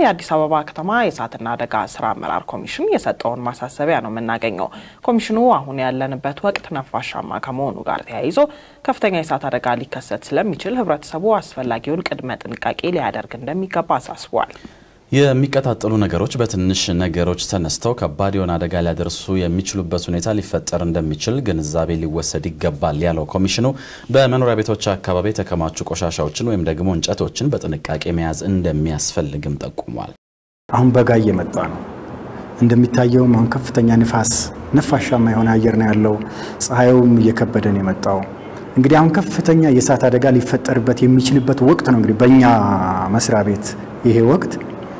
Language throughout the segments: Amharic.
የአዲስ አበባ ከተማ የእሳትና አደጋ ስራ አመራር ኮሚሽን የሰጠውን ማሳሰቢያ ነው የምናገኘው። ኮሚሽኑ አሁን ያለንበት ወቅት ነፋሻማ ከመሆኑ ጋር ተያይዞ ከፍተኛ የእሳት አደጋ ሊከሰት ስለሚችል ህብረተሰቡ አስፈላጊውን ቅድመ ጥንቃቄ ሊያደርግ እንደሚገባ አሳስቧል። የሚቀጣጠሉ ነገሮች በትንሽ ነገሮች ተነስተው ከባድ የሆነ አደጋ ሊያደርሱ የሚችሉበት ሁኔታ ሊፈጠር እንደሚችል ግንዛቤ ሊወሰድ ይገባል ያለው ኮሚሽኑ በመኖሪያ ቤቶች አካባቢ የተከማቹ ቆሻሻዎችን ወይም ደግሞ እንጨቶችን በጥንቃቄ መያዝ እንደሚያስፈልግም ጠቁሟል። አሁን በጋ እየመጣ ነው። እንደሚታየውም አሁን ከፍተኛ ንፋስ፣ ነፋሻማ የሆነ አየር ነው ያለው። ፀሐዩም እየከበደን የመጣው እንግዲህ አሁን ከፍተኛ የእሳት አደጋ ሊፈጠርበት የሚችልበት ወቅት ነው። እንግዲህ በእኛ መስሪያ ቤት ይሄ ወቅት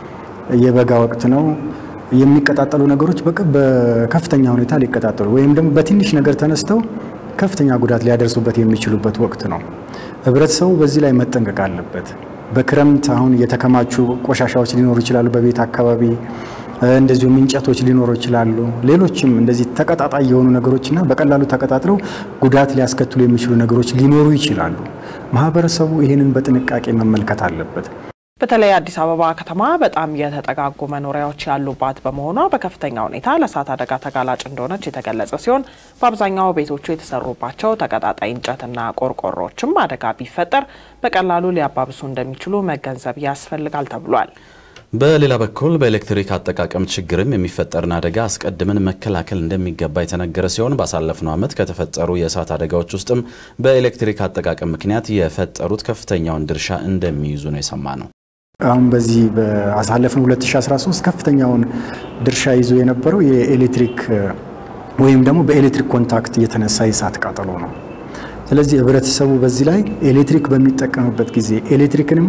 የበጋ ወቅት ነው። የሚቀጣጠሉ ነገሮች በከፍተኛ ሁኔታ ሊቀጣጠሉ ወይም ደግሞ በትንሽ ነገር ተነስተው ከፍተኛ ጉዳት ሊያደርሱበት የሚችሉበት ወቅት ነው። ህብረተሰቡ በዚህ ላይ መጠንቀቅ አለበት። በክረምት አሁን የተከማቹ ቆሻሻዎች ሊኖሩ ይችላሉ። በቤት አካባቢ እንደዚሁም እንጨቶች ሊኖሩ ይችላሉ። ሌሎችም እንደዚህ ተቀጣጣይ የሆኑ ነገሮችና በቀላሉ ተቀጣጥለው ጉዳት ሊያስከትሉ የሚችሉ ነገሮች ሊኖሩ ይችላሉ። ማህበረሰቡ ይህንን በጥንቃቄ መመልከት አለበት። በተለይ አዲስ አበባ ከተማ በጣም የተጠጋጉ መኖሪያዎች ያሉባት በመሆኗ በከፍተኛ ሁኔታ ለእሳት አደጋ ተጋላጭ እንደሆነች የተገለጸ ሲሆን በአብዛኛው ቤቶቹ የተሰሩባቸው ተቀጣጣይ እንጨትና ቆርቆሮዎችም አደጋ ቢፈጠር በቀላሉ ሊያባብሱ እንደሚችሉ መገንዘብ ያስፈልጋል ተብሏል። በሌላ በኩል በኤሌክትሪክ አጠቃቀም ችግርም የሚፈጠርን አደጋ አስቀድመን መከላከል እንደሚገባ የተነገረ ሲሆን ባሳለፍነው ዓመት ከተፈጠሩ የእሳት አደጋዎች ውስጥም በኤሌክትሪክ አጠቃቀም ምክንያት የፈጠሩት ከፍተኛውን ድርሻ እንደሚይዙ ነው የሰማ ነው። አሁን በዚህ በአሳለፍነው 2013 ከፍተኛውን ድርሻ ይዞ የነበረው የኤሌክትሪክ ወይም ደግሞ በኤሌክትሪክ ኮንታክት የተነሳ የእሳት ቃጠሎ ነው። ስለዚህ ህብረተሰቡ በዚህ ላይ ኤሌክትሪክ በሚጠቀምበት ጊዜ ኤሌክትሪክንም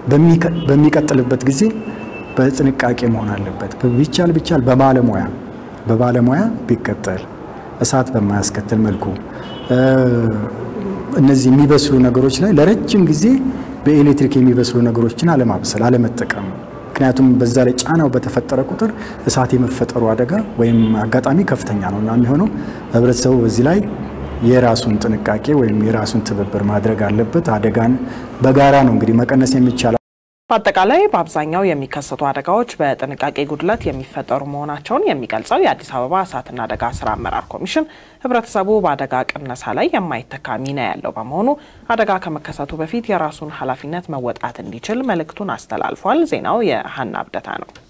በሚቀጥልበት ጊዜ በጥንቃቄ መሆን አለበት። ቢቻል ቢቻል በባለሙያ በባለሙያ ቢቀጠል እሳት በማያስከትል መልኩ እነዚህ የሚበስሉ ነገሮች ላይ ለረጅም ጊዜ በኤሌክትሪክ የሚበስሉ ነገሮችን አለማብሰል፣ አለመጠቀም። ምክንያቱም በዛ ላይ ጫናው በተፈጠረ ቁጥር እሳት የመፈጠሩ አደጋ ወይም አጋጣሚ ከፍተኛ ነው እና የሚሆነው ህብረተሰቡ በዚህ ላይ የራሱን ጥንቃቄ ወይም የራሱን ትብብር ማድረግ አለበት። አደጋን በጋራ ነው እንግዲህ መቀነስ የሚቻለው። በአጠቃላይ በአብዛኛው የሚከሰቱ አደጋዎች በጥንቃቄ ጉድለት የሚፈጠሩ መሆናቸውን የሚገልጸው የአዲስ አበባ እሳትና አደጋ ስራ አመራር ኮሚሽን ህብረተሰቡ በአደጋ ቅነሳ ላይ የማይተካ ሚና ያለው በመሆኑ አደጋ ከመከሰቱ በፊት የራሱን ኃላፊነት መወጣት እንዲችል መልእክቱን አስተላልፏል። ዜናው የሀና አብደታ ነው።